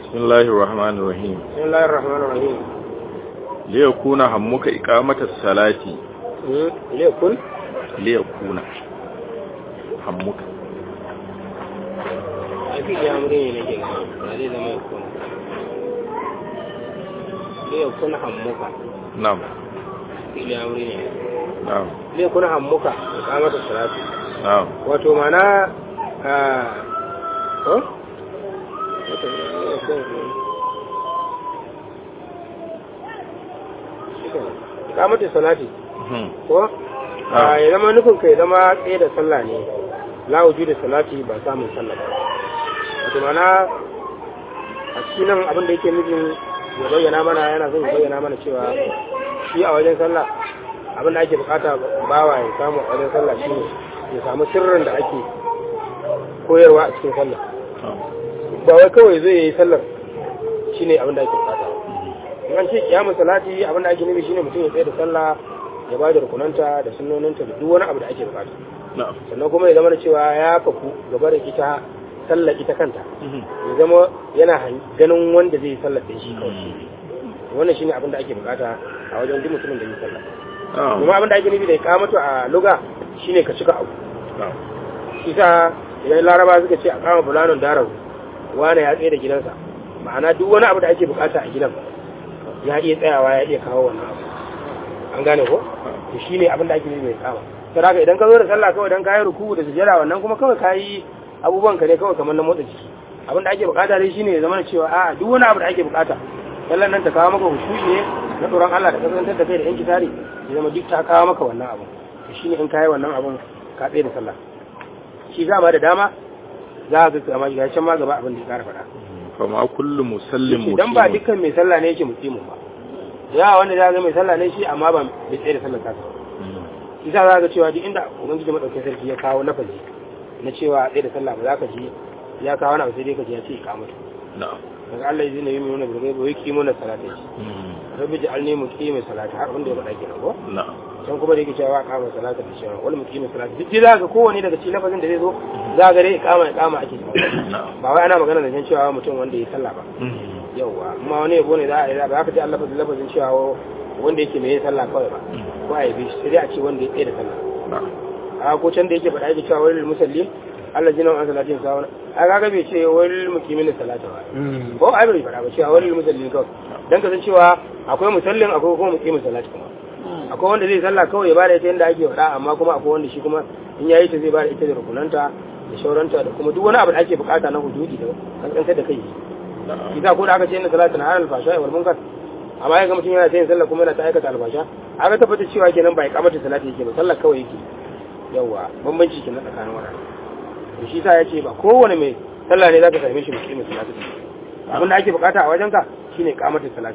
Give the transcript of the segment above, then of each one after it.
بسم الله الرحمن الرحيم بسم الله الرحمن الرحيم ليكون همك إقامة الصلاة مم. ليكن ليكون همك أكيد يا أمرين نجي هذه لما يكون ليكن همك نعم أكيد يا أمرين نعم ليكن همك إقامة الصلاة نعم wato mana a ko? ikamatu salati مم. ko Ah. a ya zama nufin kai zama tsaye da sallah ne la wuju da salati ba samun sallah ba wato mana a cikin nan abin da yake nufin ya bayyana mana yana son ya bayyana mana cewa shi a wajen sallah abin da ake bukata bawa ya samu a wajen sallah shine ya samu sirrin da ake koyarwa a cikin sallah ba wai kawai zai yi sallar shine abin da ake bukata in an ce kiyamun salati abin da ake nufi shine mutum ya tsaye da sallah ya ba da rukunanta da sunnoninta da duk wani abu da ake bukata نعم sannan kuma ya zama da cewa ya faku gaba da ita sallar ita kanta مم. ya zama yana han- ganin wanda zai yi sallar da shi kawai wannan shine abin da ake bukata a wajen duk mutumin da yi sallah نعم kuma abin da ake nufi da ikamatu a luga shine ka cika abu نعم isa idan laraba suka ce a kama fulanon darahu wane ya tsaye da gidansa ma'ana duk wani abu da ake bukata a gidan ya iya tsayawa ya iya kawo wannan abu an gane ko to shine abin da ake nufi mai kama sai haka idan ka zo da sallah kawai dan kayi ruku da sujjada wannan kuma kawai kayi abubuwan ka ne kawai kamar na motsa jiki abin da ake bukata dai shine ya zama da cewa a'a duk wani abu da ake bukata sallan nan ta kawo maka hushu'i ne na tsoron Allah da kasantar da kai da yanki tare ya zama duk ta kawo maka wannan abu to shine in kayi wannan abun ka tsaye da sallah shi za ma da dama za ka ga amma ga can ma gaba abin da ya kara faɗa فما كل مسلم idan ba مقيم dukkan mai sallah ne yake musimin ba ya wanda za ga mai sallah ne shi amma ba bai tsaye da sallar kasa مم. isa za ga cewa duk inda ubangiji madaukakin sarki ya kawo lafazi na cewa tsaye da sallah ba za ka ji ya kawo wani abu sai dai ka ji ya ce ikamatu نعم daga Allah ya zina yi mai wani birgai ba wai kimo na salata shi مم. rabbi ji alni mu kime salata har wanda ya faɗa kenan ko نعم can kuma da yake cewa kama salata da shirin wani mu kime salata duk dai za ga kowane daga cikin lafazin da zai zo za ga dai ikama ikama ake cewa نعم ba wai ana magana da can cewa mutum wanda ya sallah ba مم. yauwa amma wani yabo ne za a yi ba za ka ji Allah lafazin lafazin cewa wanda yake mai yin sallah kawai ba ko a yabe shi sai dai a ce wanda ya tsaye da sallah نعم a ko can da yake faɗa yake cewa wani musallin Allah jinan an salatin sawana a kaga bai ce wani mukimin salata ba ko ai bai faɗa ba cewa wani musallin kawai dan ka san cewa akwai musallin akwai kuma mukimin salati kuma akwai wanda zai sallah kawai ya bada ita yadda ake faɗa amma kuma akwai wanda shi kuma in yayi ta zai bada ita da rukunanta da shauranta da kuma duk wani abu da ake bukata na hududi da kankantar da kai نعم kisa ko da aka ce inna salatu na haral fasha wal munkar amma ya ga mutum yana yin sallah kuma yana ta aikata albasha aka tabbata cewa kenan ba ya kamata salati yake ba sallah kawai yake yawa bambanci kenan tsakanin wannan to shi sa yace ba kowane mai sallah ne zaka same shi musulmi salatu abin da ake bukata a wajenka shine kamata salatu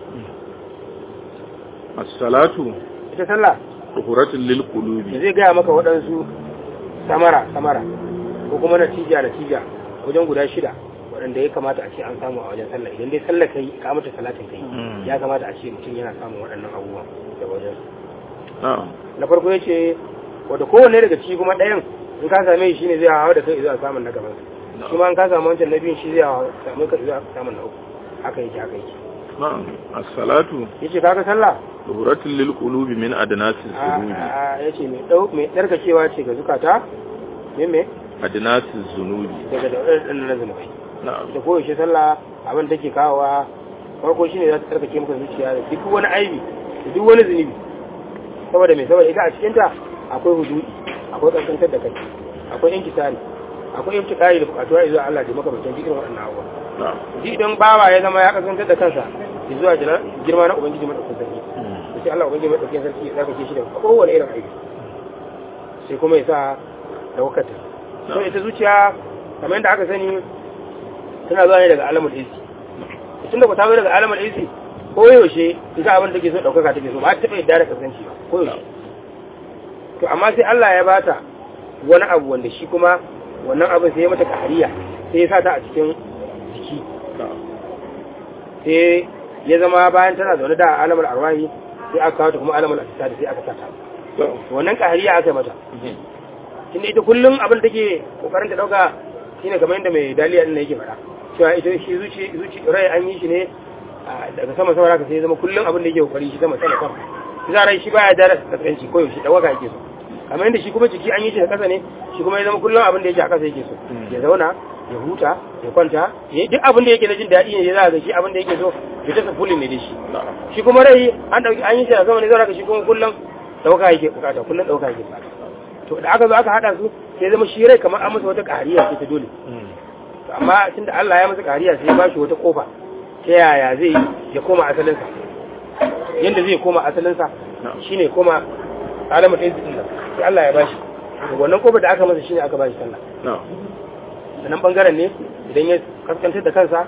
الصلاة ita sallah طهورة da للقلوب zai gaya maka waɗansu samara samara ko kuma natija natija wajen guda shida waɗanda ya kamata a ce an samu a wajen sallah idan dai sallah kai kamata salatin kai Mm. ya kamata a ce mutum yana samun waɗannan abubuwan da wajen نعم na farko ya ce wadda kowanne daga ciki kuma ɗayan in ka same shi ne zai hawa da kai zuwa samun na gaban No. shi ma in ka samu wancan na biyun shi zai hawa samu ka zuwa samun na uku haka yake haka yake نعم الصلاة ya ce kaga sallah طهورة للقلوب من أدناس الذنوب ya ce mai ɗau mai tsarkakewa ce ga zukata me me أدناس الذنوب daga da ɗan na zunubai نعم da koyaushe sallah abin da take kawowa farko shine za ta tsarkake maka zuciya da duk wani aibi da duk wani zunubi saboda mai saboda ita a cikin ta akwai hududi akwai kankantar da kai akwai inkisari akwai intikari da bukatuwa zuwa Allah da makamantan irin waɗannan abubuwa نعم ji idan bawa ya zama ya kasantar da kansa zuwa jina girma na ubangiji madaukakin sarki مم. sai Allah ubangiji madaukakin sarki ya tsarkake shi da kowane irin aibi sai kuma ya sa daukata so ita zuciya kamar yadda aka sani tana zuwa ne daga alamul isi tun da ku ta zo daga alamul isi ko yaushe ita abin da take so daukaka take so ba ta taɓa yadda da kasance ba ko yaushe to amma sai Allah ya bata wani abu wanda shi kuma wannan abin sai ya mata kariya sai ya sa ta a cikin jiki نعم sai ya zama bayan tana zaune da alamul arwahi sai aka kawo ta kuma alamul asisari sai aka sa ta نعم wannan kariya aka yi mata tunda ita kullum abin da take kokarin ta dauka shine kamar yadda mai daliya din yake fara cewa ita shi zuci zuci rai an yi shi ne a, daga sama sama haka sai ya zama kullum abin da yake kokari shi sama sama sama shi za rai shi baya da kaskanci ko yaushe dawaga yake so kamar yadda shi kuma jiki an yi shi da kasa ne shi kuma ya zama kullum abin da yake a kasa yake so ya zauna ya huta ya kwanta ya duk abin da yake na jin daɗi ne ya za ga shi abin da yake so ya tasa fulin ne da shi na'am shi kuma rai an dauki an yi shi da sama ne zai raka shi kuma kullum dauka yake bukata kullum dauka yake bukata to da aka zo aka hada su sai zama shi rai kamar an masa wata kariya ce ta dole to amma tunda Allah ya masa kariya sai ya bashi wata kofa ta yaya zai yi ya koma asalinsa yanda zai koma asalinsa shine koma alamu ɗaya zikin nan sai Allah ya bashi to wannan kofar da aka masa shine aka bashi sallah na'am da nan bangaren ne idan ya kaskantar da kansa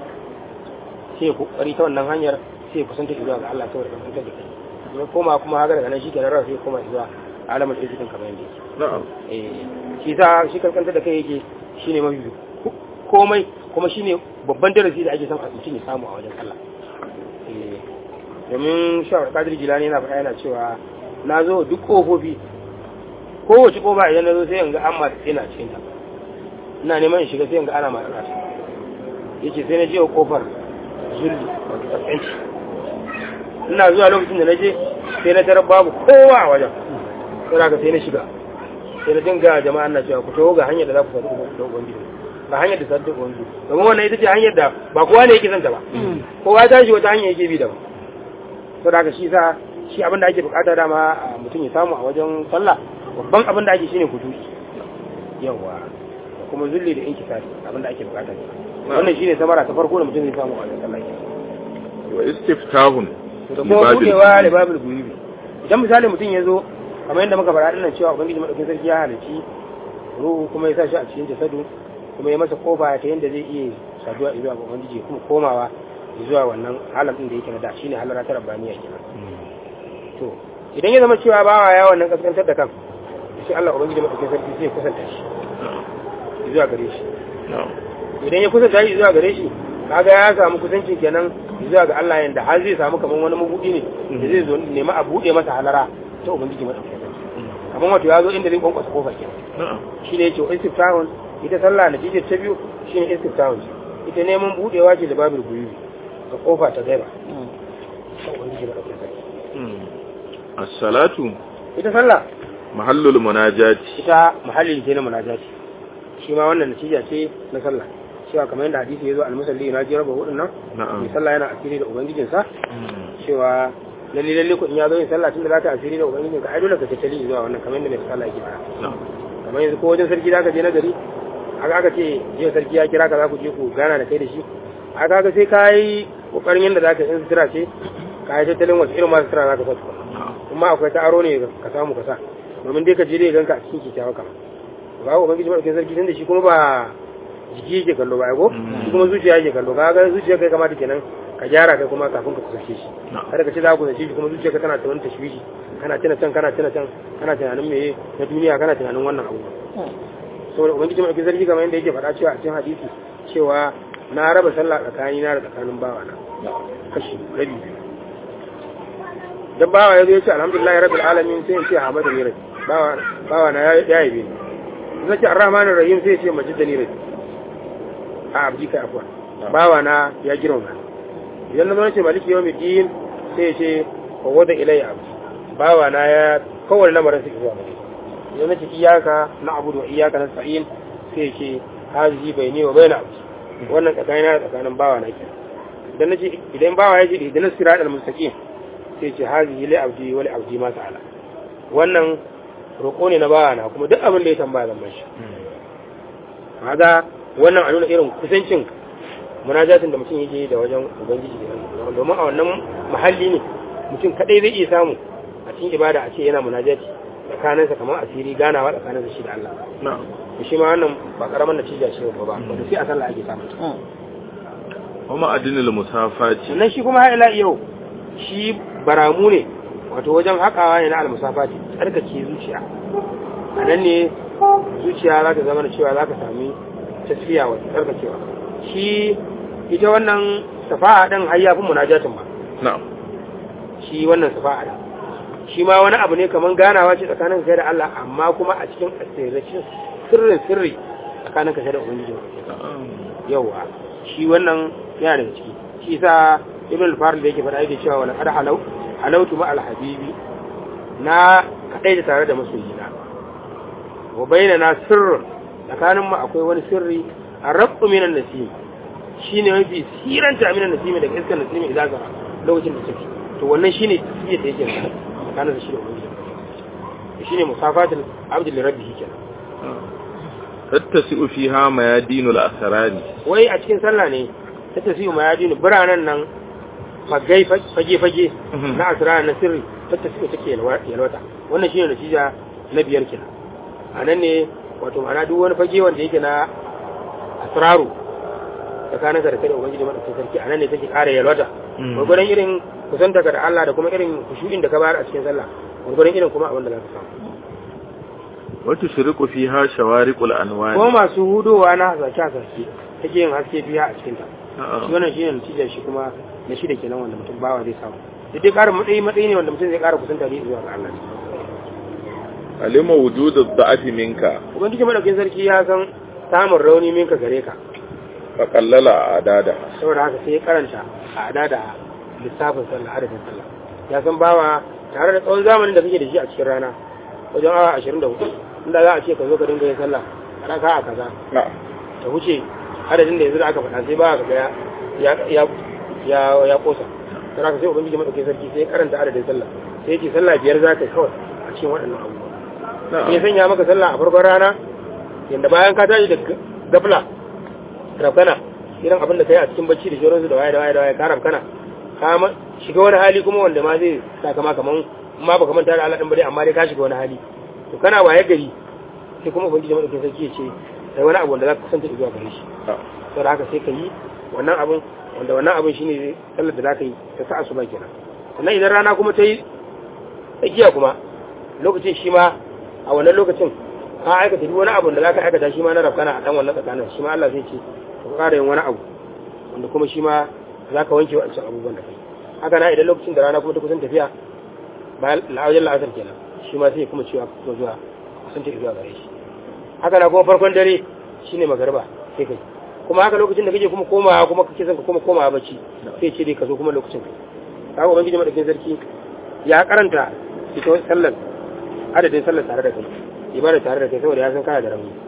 sai ya kokari ta wannan hanyar sai ya kusanta zuwa ga Allah saboda kaskantar da kai ya koma kuma haka daga nan shi kenan ran sai ya koma zuwa alamar ɗaya zikin kamar yadda yake na'am eh shi sa shi kaskantar da kai yake shine mafi komai kuma shine babban darasi da ake son a mutum ya samu a wajen Allah eh domin shawar kadir jilani yana faɗa yana cewa na zo duk ƙofofi kowace ƙofa idan na zo sai in ga an masu tsina cikin ta ina neman in shiga sai in ga ana masu ƙasa ya ce sai na je wa ƙofar zulli wato kaskanci ina zuwa lokacin da na je sai na tarar babu kowa a wajen sai ka sai na shiga sai na dinga jama'a na cewa ku taho ga hanyar da za ku sadu da ubangiji ga hanyar da sadu da ubangiji domin wannan ita ce hanyar da ba kowa ne yake son ta ba kowa ta shi wata hanyar yake bi da ba to da shi sa shi abin da ake bukata dama a mutum ya samu a wajen sallah babban abin da ake shine kudusi yawa da kuma zulli da inkisari abin da ake bukata wannan shine samara ta farko da mutum zai samu a wajen sallah wa istiftahun da kuma budewa da babul guyubi idan misali mutum ya zo kamar yadda muka faɗa dinnan cewa ubangiji madaukakin sarki ya halarci ruhu kuma ya sa shi a cikin jasadu kuma ya masa kofa ta yadda zai iya saduwa zuwa ga ubangiji kuma komawa zuwa wannan halam din da yake na da shine halara ta rabbaniya kenan to idan ya zama cewa bawa ya wannan kaskantar da kan sai Allah ubangiji madaukakin sarki zai kusanta shi zuwa gare shi idan ya kusanta shi zuwa gare shi kaga ya samu kusancin kenan zuwa ga Allah yanda har zai samu kamar wani mabudi ne da zai zo nema a bude masa halara ta ubangiji madaukakin sarki kamar wato ya zo inda zai kwankwasa kofar kenan shine yace wa istiftahun ita sallah natija ta biyu shine istiftahun ita neman budewa ce da babul guyubi ga kofa ta gaiba ta ubangiji madaukakin sarki as-salatu ita sallah mahallul munajati ita mahallin ce na munajati shi ma wannan natija ce na sallah cewa kamar yadda hadisi ya zo al-musalli na jira ba hudun nan na'am mai sallah yana asiri da ubangijinsa cewa lalle lalle ko in ya zo yin sallah tun da zaka asiri da ubangijinka ai dole ka tattali zuwa wannan kamar yadda mai sallah yake fara na'am kamar yanzu ko wajen sarki zaka je na gari aka aka ce jiya sarki ya kira ka za ku je ku gana da kai da shi aka aka sai ka yi kokarin yadda zaka in sutura ce ka yi tattalin wasu irin masu sutura zaka sa tukuna kuma akwai ta aro ne ka samu ka sa domin dai ka je dai ganka a cikin kyakkyawa kama ba ubangiji madaukakin sarki tun da shi kuma ba jiki yake kallo ba ko shi kuma zuciya yake kallo ka ga zuciya kai kamata kenan ka gyara kai kuma kafin ka kusance shi kada ka ce za ku kusance shi kuma zuciya ka tana ta wani tashwishi kana tuna can kana tuna can kana tunanin meye na duniya kana tunanin wannan abu saboda ubangiji mai sarki kamar yadda yake faɗa cewa a cikin hadisi cewa na raba sallah tsakani na da tsakanin bawa na kashi rabi dan bawa ya zo ya ce alhamdulillah rabbil alamin sai ya ce hamadu ni rabbi bawa bawa na ya yabe ni zai ce arrahmanir rahim sai ya ce majidani rabbi a abdi kai afwa bawa na ya girma idan na zo ce maliki yawmi din sai ya ce wa wada ilayya abdi bawa na ya kowane lamarin su zuwa gare idan na ce iyaka na abudu wa iyaka na sa'in sai ya ce hazi bai ne wa bai na abdi wannan tsakanin na tsakanin bawa na ke idan na ce idan bawa ya ce idan na sira al-mustaqim sai ce hazi li abdi wa li abdi ma sa'ala wannan roƙo ne na bawa na kuma duk abin da ya tambaya zan bashi kaga wannan a nuna irin kusancin munajatin da mutum yake da wajen ubangiji domin a wannan mahalli ne mutum kadai zai iya samu a cikin ibada a ce yana munajati tsakaninsa kamar asiri ganawa tsakaninsa shi da Allah na'am to shi ma wannan ba karaman natija ce ba ba wanda sai a sallah ake samu kuma adinul musafati sannan shi kuma har ila yau shi baramu ne wato wajen haƙawa ne na almusafati tsarkake zuciya a nan ne zuciya za ta zama da cewa za ka sami tasfiya wata tsarkakewa shi ita wannan safa'a ɗin har ya fi munajatin ba na'am shi wannan safa'a ɗin shi ma wani abu ne kamar ganawa ce tsakanin kai da Allah amma kuma a cikin asirracin sirrin sirri tsakanin kai da ubangiji yawa shi wannan yana daga ciki shi sa ibn al-farid da yake faɗa yake cewa wala qad halau halautu ma al-habibi na kadai da tare da masoyina wa bainana sirrun tsakanin mu akwai wani sirri arqu minan nasim shine mafi siranta minan nasim daga iskar nasim idan zara lokacin da take to wannan shine tasbiyar da yake tsakanin da shi da ubangiji shine musafatul abdul rabbihi kenan tattasi'u fiha mayadinul asrari wai a cikin sallah ne ta tasiyu mayadinu biranen nan fagai fage fage na asrar na sirri ta tasiyu take yalwata wannan shine natija na biyar kenan a nan ne wato ma'ana duk wani fage wanda yake na asraru tsakanin ka da kai da ubangiji madaukakin sarki a nan ne take ƙara yalwata gwargwadon irin kusanta ka da Allah da kuma irin kushu'in da ka bayar a cikin sallah gwargwadon irin kuma abin da za ka samu wata shiriku fiha shawariqul anwani ko masu hudowa na hasashe hasashe take yin haske biya a cikinta shi wannan shi ne natijar shi kuma na shi da kenan wanda mutum bawa zai samu da dai ƙara matsayi matsayi ne wanda mutum zai ƙara kusanta ne zuwa ga Allah alima wujudu da'afi minka ubangiji madaukin sarki ya san samun rauni minka gare ka fa qallala adada saboda haka sai ya karanta a adada lissafin sallah adadin sallah ya san bawa tare da tsawon zamanin da kake da shi a cikin rana wajen awa 24 inda za a ce ka zo ka dinga yin sallah a raka a kaza na'am ta wuce adadin da yanzu da aka faɗa sai ba ka ga ya ya ya ya kosa sai aka sai ubangiji madaukakin sarki sai ya karanta adadin sallah sai ya ce sallah biyar za ka yi kawai a cikin waɗannan abubuwa sai ya sanya maka sallah a farkon rana yanda bayan ka tashi da gafla rafkana irin abin da ka yi a cikin bacci da shoransu da waye da waye da waye ka rafkana ka ma- shiga wani hali kuma wanda ma zai sa kama kaman ma baka manta da Allah din bare amma dai ka shiga wani hali to kana waye gari sai kuma ubangiji madaukakin sarki ya ce sai wani abu wanda za ka kusanta zuwa gare shi sau da haka sai ka yi wannan abin wanda wannan abin shine sallar da za ka yi ta sa asuba kenan sannan idan rana kuma ta yi tsakiya kuma lokacin shi ma a wannan lokacin ka aikata duk wani abu da za ka aikata shi ma na rafkana a dan wannan tsakanin shi ma Allah zai ce ka ƙara yin wani abu wanda kuma shi ma za ka wanke wancan abubuwan da kai haka na idan lokacin da rana kuma ta kusan tafiya bayan la'awajen la'asar kenan shi ma sai kuma cewa kuma zuwa kusan ta zuwa gare shi haka na kuma farkon dare shine magariba sai kai kuma haka lokacin da kake kuma komawa kuma kake son ka kuma komawa bacci sai ce dai ka zo kuma lokacin kai kaga ubangiji madaukakin sarki ya karanta ita sallar adadin sallar tare da kai ibada tare da kai saboda ya san kana da rauni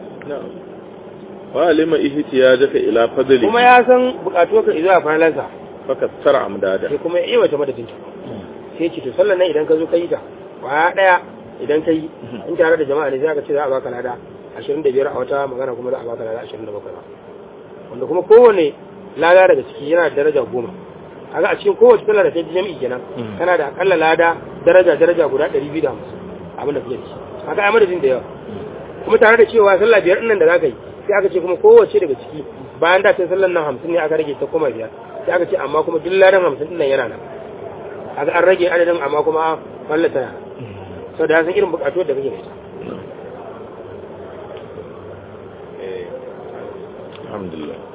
wa alima ihtiyajaka ila fadli kuma ya san bukatu ka zuwa falalansa fakassara amdada sai kuma ya iya wata madadin ta sai ce to sallar nan idan ka zo ka yi ta kwaya daya idan ka yi in tare da jama'a ne sai aka ce za a baka lada 25 a wata magana kuma za a baka lada 27 ba wanda kuma kowane lada daga ciki yana da daraja goma kaga a cikin kowace sallar da ta ji jami'i kenan kana da akalla lada daraja daraja guda 250 abin da kake da shi kaga ai madadin da yawa kuma tare da cewa sallah biyar din nan da zaka yi sai aka ce kuma kowace daga ciki bayan da ta sallar nan 50 ne aka rage ta koma biyar sai aka ce amma kuma duk ladan 50 din nan yana nan kaga an rage adadin amma kuma fallata yana sau da ya san irin bukatuwar da kake da ita alhamdulillah